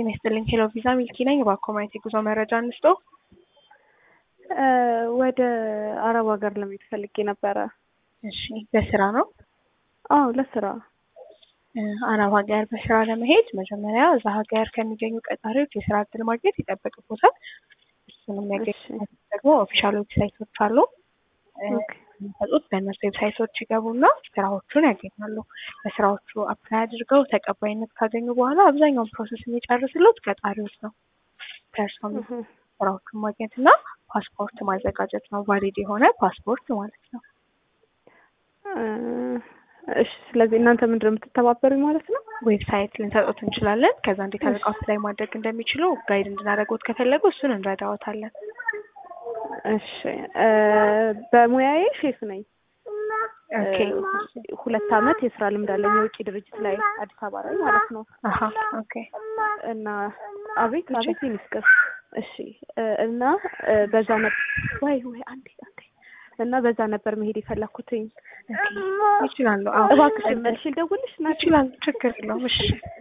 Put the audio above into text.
ጤና ይስጥልኝ። ሄሎ ቪዛ ሚልኪ ነኝ። እባክዎ ማየት የጉዞ መረጃ እንስጦ። ወደ አረብ ሀገር ለመሄድ ፈልጌ ነበረ። እሺ፣ በስራ ነው? አዎ ለስራ። አረብ ሀገር በስራ ለመሄድ መጀመሪያ እዛ ሀገር ከሚገኙ ቀጣሪዎች የስራ እድል ማግኘት ይጠበቅቦታል። እሱንም የሚያገኙ ደግሞ ኦፊሻል ዌብሳይቶች አሉ የሚሰጡት በእነሱ ዌብሳይቶች ይገቡና ስራዎቹን ያገኛሉ። በስራዎቹ አፕላይ አድርገው ተቀባይነት ካገኙ በኋላ አብዛኛውን ፕሮሰስ የሚጨርስሉት ቀጣሪዎች ነው። ከእርሶም ስራዎቹን ማግኘት እና ፓስፖርት ማዘጋጀት ነው። ቫሊድ የሆነ ፓስፖርት ማለት ነው። እሺ፣ ስለዚህ እናንተ ምንድን ነው የምትተባበሩኝ ማለት ነው? ዌብሳይት ልንሰጡት እንችላለን። ከዛ እንዴት አድርገው አፕላይ ማድረግ እንደሚችሉ ጋይድ እንድናደርጎት ከፈለጉ እሱን እንረዳዎታለን። እሺ፣ በሙያዬ ሼፍ ነኝ። ኦኬ። ሁለት አመት የስራ ልምድ አለኝ የውጭ ድርጅት ላይ አዲስ አበባ ላይ ማለት ነው። አሀ ኦኬ። እና አቤት አቤት ይመስገን። እሺ እና በዛ ነበር ወይ ወይ አንዴ አንዴ እና በዛ ነበር መሄድ የፈለኩትኝ። ይችላሉ። አዎ እባክሽ መልሽ ልደውልሽ ና ይችላሉ። ችግር የለውም። እሺ